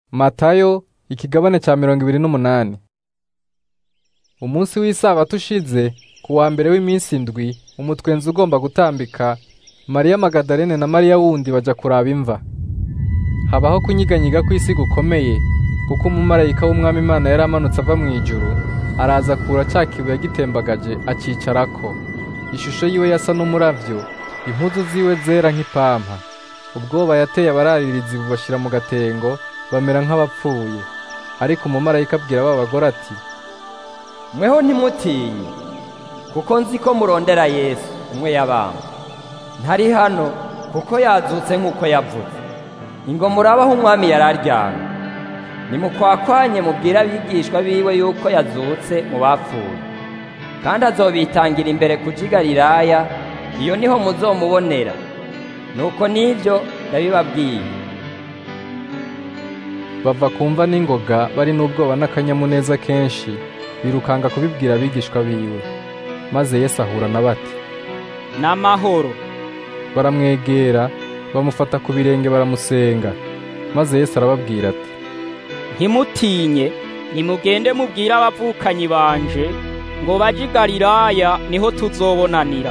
Matayo ikigabane ca mirongo ibiri n'umunani. Umunsi w'isabato ushize ku wa mbere w'iminsi indwi umutwenzi ugomba gutambika Mariya Magadalene na Mariya wundi baja kuraba imva. Habaho kunyiganyiga kw'isi gukomeye kuko umumarayika w'umwami Imana yari amanutse ava mw'ijuru araza akura ca kibuye agitembagaje acicarako. Ishusho yiwe yasa n'umuravyo, impuzu ziwe zera nk'ipampa. Ubwoba yateye abararirizi bubashira mu gatengo bamera nk'abapfuye. Ariko umumarayika abwira ba bagore ati, mweho ntimutinye kuko nzi ko murondera Yesu umwe yabambwe ntari hano kuko yazutse nk'uko yavuze ingo murabaho umwami yari aryamye nimukwakwanye mubwire abigishwa biwe yuko yazutse mu bapfuye kandi azobitangira imbere kuja i Galilaya iyo niho muzomubonera nuko n'ivyo ndabibabwiye bava kumva n'ingoga bari n'ubwoba n'akanyamuneza kenshi birukanga kubibwira abigishwa biwe. Maze Yesu ahura na bati, n'amahoro baramwegera bamufata ku birenge baramusenga. Maze Yesu arababwira ati, ntimutinye nimugende mubwire abavukanyi banje ngo baje i Galilaya niho tuzobonanira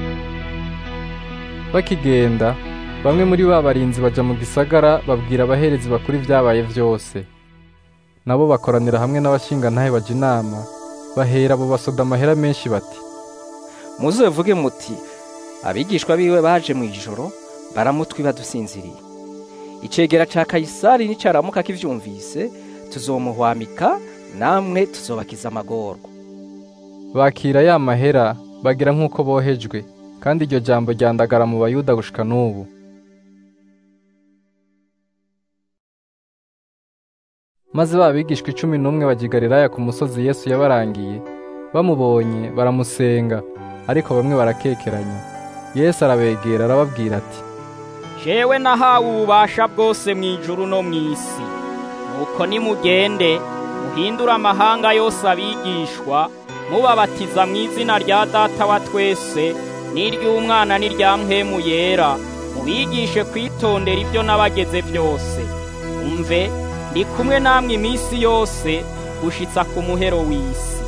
bakigenda bamwe muri ba barinzi baja mu gisagara babwira abaherezi bakuru ibyabaye vyose. Nabo bakoranira hamwe n'abashingantahe baja inama, bahera abo basoda amahera menshi bati, muzovuge muti abigishwa biwe baje mu ijoro baramutwiba dusinziriye icegera ca kayisari nicaramuka kivyumvise tuzomuhwamika namwe tuzobakiza amagorwa bakira ya mahera bagira nk'uko bohejwe, kandi iryo jambo ryandagara mu bayuda gushika n'ubu. Maze ba bigishwa icumi n'umwe baja i Galilaya ku musozi Yesu yabarangiye, bamubonye baramusenga, ariko bamwe barakekeranya. Yesu arabegera arababwira ati, jewe nahawe ububasha bwose mu ijuru no mu isi nuko nimugende muhindure amahanga yose abigishwa mubabatiza mu izina rya data wa twese n'iry'umwana n'irya mpwemu yera mubigishe kwitondera ibyo nabageze byose umve ndi kumwe namwe iminsi yose gushitsa ku muhero w'isi